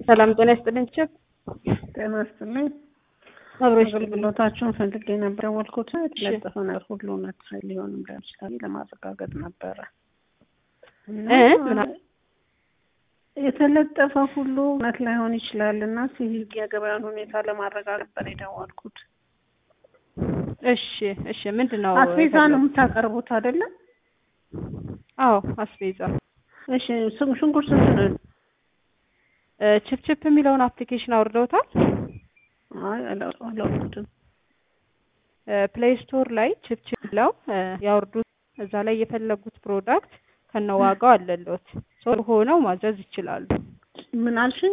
ሰላም ጤና ይስጥልኝ። ችብ ጤና ይስጥልኝ። አብሮሽ አገልግሎታችሁን ፈልጌ ነበር የወልኩት የተለጠፈ ነገር ሁሉ እውነት ሊሆንም ለምሳሌ ለማረጋገጥ ነበረ እና እ ምን የተለጠፈ ሁሉ እውነት ላይሆን ይችላል እና ሲቪል የገበያን ሁኔታ ለማረጋገጥ ነበር የደወልኩት። እሺ እሺ፣ ምንድን ነው አስቤዛ ነው የምታቀርቡት አይደለም? አዎ አስቤዛ። እሺ ስም- ሽንኩርት ስንት ነው? ችፕ ችፕ የሚለውን አፕሊኬሽን አውርደውታል። አይ አላ- አላወቅኩትም። ፕሌይ ስቶር ላይ ችፕ ችፕ ብለው እ ያወርዱት። እዛ ላይ የፈለጉት ፕሮዳክት ከነዋጋው አለሎት ሶ ሆነው ማዘዝ ይችላሉ። ምን አልሽኝ?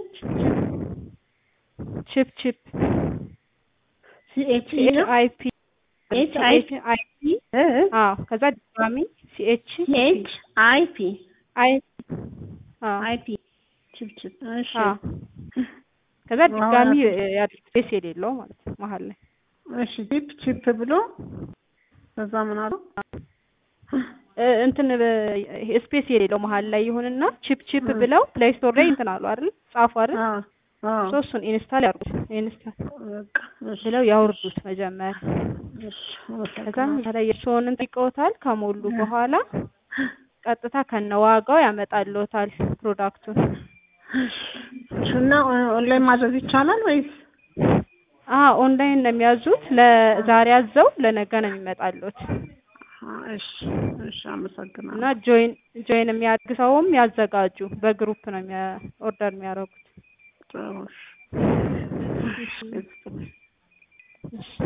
ችፕ ችፕ ሲኤች ሲኤች አይ ፒ ኤች አይ ሲኤች አይ ፒ አዎ ከዛ ድጋሚ ሲኤች ሲኤች አይ ፒ አይ አዎ አይ ፒ ችፕ ችፕ እሺ አዎ ከዛ ድጋሚ ያድርጉ ስፔስ የሌለው ማለት ነው መሀል ላይ እሺ ቺፕ ቺፕ ብሎ ከዛ ምን አሉ? እ እንትን ስፔስ የሌለው መሀል ላይ ይሁንና ቺፕ ቺፕ ብለው ፕሌይ ስቶር ላይ እንትን አሉ አይደል ጻፉ አይደል አዎ አዎ ሶስቱን ኢንስታል ያርጉት ኢንስታል በቃ እሺ ብለው ያወርዱት መጀመሪያ እሺ ከዛ ታዲያ የእርስዎን ጠይቀውታል ከሞሉ በኋላ ቀጥታ ከነዋጋው ያመጣልዎታል ፕሮዳክቱን እና ኦንላይን ማዘዝ ይቻላል ወይስ? አ ኦንላይን ነው የሚያዙት ለዛሬ አዘው ለነገ ነው የሚመጣልዎት እሺ እሺ አመሰግናለሁ። እና ጆይን ጆይን የሚያደርግ ሰውም ያዘጋጁ በግሩፕ ነው የሚያ ኦርደር የሚያደርጉት ጥሩ እሺ። እሺ